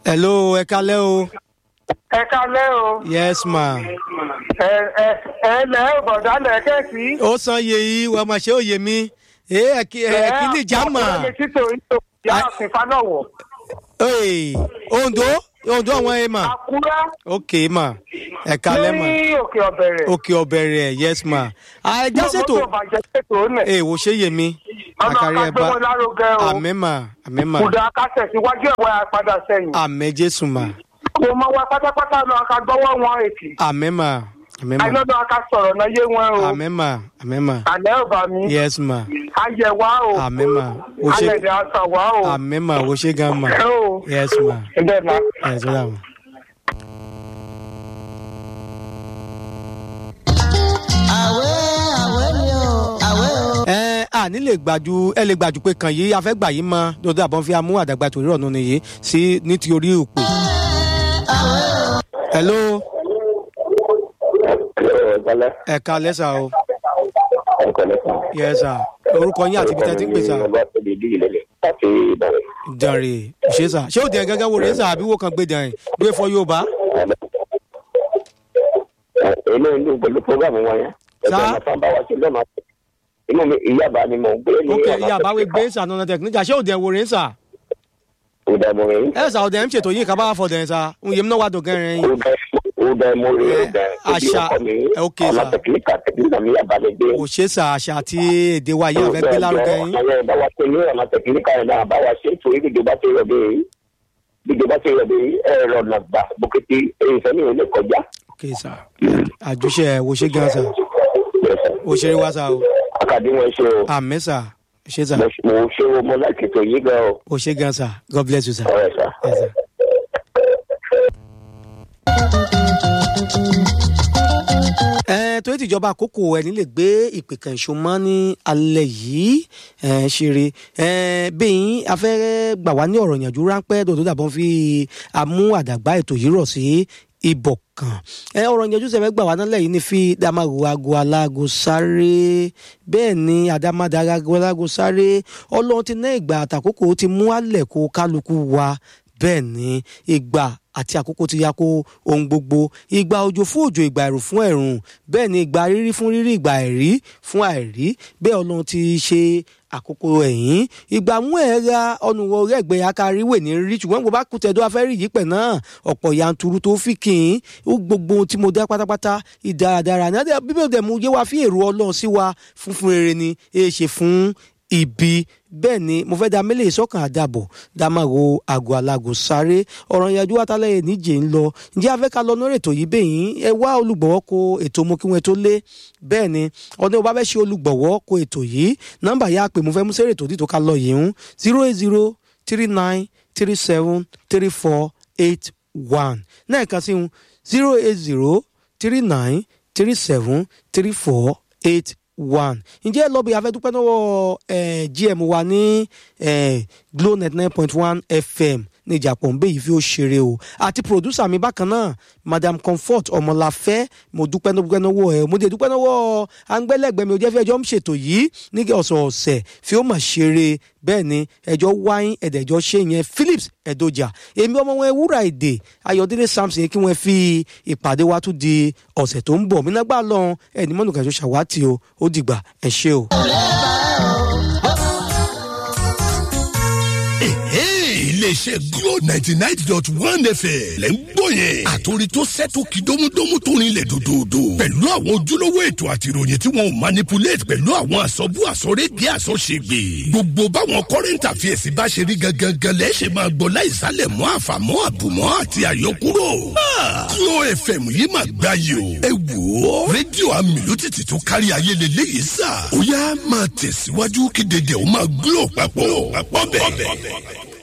hello ẹ kalẹ́ o. ẹ kalẹ́ o. yes ma. ẹ ẹ ẹ lẹ́ bọ̀dá lẹ́kẹ̀sí. ó san iye yìí wọ́n máa ṣe òye mi. ẹ ẹ kí ẹ kí ni ìjà mà. ọkùnrin títò ìtò ìyá àfin fanọwọ. Ee, ondo ondo àwọn ẹ mà. àkúrẹ́ ok ma ẹ kalẹ́ ma. ní òkè ọ̀bẹ̀rẹ̀. òkè ọbẹ̀rẹ̀ yes ma. àìjá ṣètò mọ́tò bàjẹ́ ṣètò nẹ̀. ee wò ṣe yé mi. ọ̀nà àkàrí ẹ àkàgbé bá wọn lárugẹ o. àmẹ́ mà àmẹ́ mà kùdà akásẹ̀ síwájú ẹ̀wọ̀ àpadà sẹ́yìn. àmẹ́ jésù mà mo mọ wa pátápátá lọ akagbọ́wọ́ wọn èkì. àmẹ́ mà àmẹ́ mà àìlọ́dọ̀ aka sọ̀rọ̀ náà yé wọn o. àmẹ́ mà àmẹ́ mà àlẹ́ ò bá mi. yes ma ayẹ wa o. àmẹ́ mà wò ṣe alẹ́ dẹ̀ àṣà wa o. àmẹ́ mà wò ṣe gan mà ẹ o. yes ma ǹdẹ̀ náà. yes ma. àwẹ̀ àwẹ̀ ni o àwẹ̀ o. ẹ à ní lè gbàjú ẹ lè gbàjú pé kàn yìí afẹ́ gbà yìí mọ lọ́dọ̀ àbọ̀n fi amú àdàgbà torí ọ̀nà nìyí sí ní ti orí òpè. hello Ẹ̀kọ́lẹ́. ẹ kalẹ́ sà o Ẹ̀kọ́lẹ́ kan. yes sà orúkọ yín àti ibi tẹ́ ti ń pè sà Ọba tóbi bí ìlẹ̀lẹ̀ láti Ìbàdàn. dànrè ṣé sà ṣé òdì ẹ̀ gẹ́gẹ́ wo rèé sà àbí wo kan gbé dàn gbé fọ yorùbá. Inú inú pẹ̀lú programu wọn yẹn. Sá. Ẹ̀kọ́ ọ̀nà bá wa ṣe lọ́nà. Inú mi ìyábà ni mò ń gbé ní ok ọ̀nà ìyá àbáwé gbé sà nọ́nà tẹkiníkà ṣé òdì ẹ̀ wo rèé sà. Ìdààmú rẹ̀. ẹ sà òdì ẹ̀ ń ṣètò yìí kábàá fọdẹ̀ sà ń yẹm náà wà dùn kẹrin yín. Ìdààmú rẹ̀. Àṣà. Ok, Ọ̀nà sà. tẹkiníkà tẹkiníkà mi yàbá lè gbé. kò ṣe sà àṣà àti èdè wa yìí àfẹ́ gbé lárugẹ yín. Ọ̀nà yẹn bá wa ṣe ní ọ̀nà tẹkiníkà yẹn náà bá wa ṣe torí ìjọba ti rẹ̀ dé yìí. Ìjọba ti rẹ̀ dé yìí ẹ̀rọ nàgbà bókété èyí sẹ́ni ò lè kọjá. ok sà àjùṣe ẹ̀ wò ṣe gan sà wò ṣeré wá sà o Akadé wọn ṣe o. àmẹ́ sà ṣe sà mo mo ṣe wo mo láti tó yí gan o. wò ṣe gan sà god bless you sà. ọ̀rẹ́ sá. Yes, sir. ẹ torí tìjọba àkókò ẹni lè gbé ìpè kan ìṣó mọ́ ní alẹ́ yìí ẹ ṣeré ẹ bẹ́yìn afẹ́rẹ́ gbà wá ní ọ̀rọ̀ ìyànjú ráńpẹ́ dòdò dàbọ̀ fi amú àdàgbà ètò yìí rọ̀ sí ibọ̀ kan ẹ ọ̀rọ̀ ìyànjú sẹ̀fẹ̀ gbà wá nálẹ̀ yìí ní fi damaru ago alágo sáré bẹ́ẹ̀ ni àdàmàdàrà ago alágo sáré ọlọ́run ti ná ìgbà àtàkókò ó ti mú àlẹ̀ kó kálukú wa bẹ́ẹ̀ ni ìgbà àti àkókò ti ya kó ohun gbogbo ìgbà òjò fún òjò ìgbà ẹ̀rùn fún ẹ̀rùn bẹ́ẹ̀ ni ìgbà rírí fún rírí ìgbà àìrí fún àìrí bẹ́ẹ̀ ọlọ́run ti ṣe àkókò ẹ̀yìn ìgbà mú ẹ̀ ra ọ̀nùwọ̀ rẹ̀gbẹ́ akariwé ní rí ṣùgbọ́n gbogbo akutẹ̀dọ́ afẹ́rí yìí pẹ̀ náà ọ̀pọ̀ yanturu tó fi kì í ó gbogbo ohun tí mo dá pátápátá ìdáradára ní adé bíbélì dẹ̀ mú yé wa fi èrò ọlọ́run sí wa funfun rere ni èé ṣe fún ibi bẹ́ẹ̀ ni mo fẹ́ da mílẹ̀ sọ́kàn àdàbọ̀ dàmàrò àgọ́ alágò sáré ọ̀rọ̀ ìyàjú àtàlẹ́ níjẹ́ ń lọ ǹjẹ́ afẹ́ ká lọ lórí ètò yìí bẹ́yìn ẹ wá olùgbọ̀wọ́ ko ètò mo kí wọn tó lé bẹ́ẹ̀ ni ọdún ọba fẹ́ ṣe olùgbọ̀wọ́ ko ètò yìí nọ́mbà yà pé mo fẹ́ mú sẹ́rẹ̀ ètò dìtò ká lọ yìí ń zero eight zero three nine three seven three four eight one náà kan sí un zero eight zero three nine three seven three four eight one ǹjẹ́ lọ́bì afẹ́dúpẹ́ lọ́wọ́ eh, gm wa ní eh, glo net nine point one fm ní ìjàpọ̀ nbẹ yìí fi ó ṣeré o àti pòdúsà mi bákan náà madam comfort ọmọláfẹ́ mo dúpẹ́ dúpẹ́ lọ́wọ́ ẹ mo dé dúpẹ́ lọ́wọ́ angbẹ́lẹ́gbẹ́ mi ò jẹ́ fi ẹjọ́ ń ṣètò yìí ní ọ̀sọ̀ọ̀sẹ̀ fi ó mà ṣeré bẹ́ẹ̀ ni ẹjọ́ wáyín ẹ̀dẹ̀jọ́ ṣe yẹn philips ẹ̀dọ́jà èmi ọmọ wọn ewúrà èdè ayọ̀délé samson kí wọ́n fi ìpàdé wa tún di ọ̀sẹ̀ tó ń bọ̀ mí nágbà lọ́hùn ẹni mọ́nù kẹjọ ṣàwátì o ó dìgbà ẹ ṣé o. iléeṣẹ́ glo ninety nine dot one fm lẹ́ ń gbọ́ yẹn. àtòrí tó sẹ́tò kí dómúdómú tó rinlẹ̀ dòdòdò. pẹ̀lú àwọn ojúlówó ètò àti ìròyìn tí wọn ò manipulate pẹ̀lú àwọn àsọ̀bù àsọ̀rédìí àsọ̀ṣègbè. gbogbo báwọn current affairs bá ṣe rí gangan lẹ́ ṣe máa gbọ́ láìsálẹ̀ mọ́ àfàmọ́ àbùmọ́ àti àyọkúrò. glo fm yìí máa gbá yìí o. ẹ wò ó rédíò amìlótìtì tó kárí ayé lélẹ́yìí sà. ó yá máa tẹ̀síwájú kí dédé ó máa glo papọ̀. papọ̀ bẹ́ẹ̀.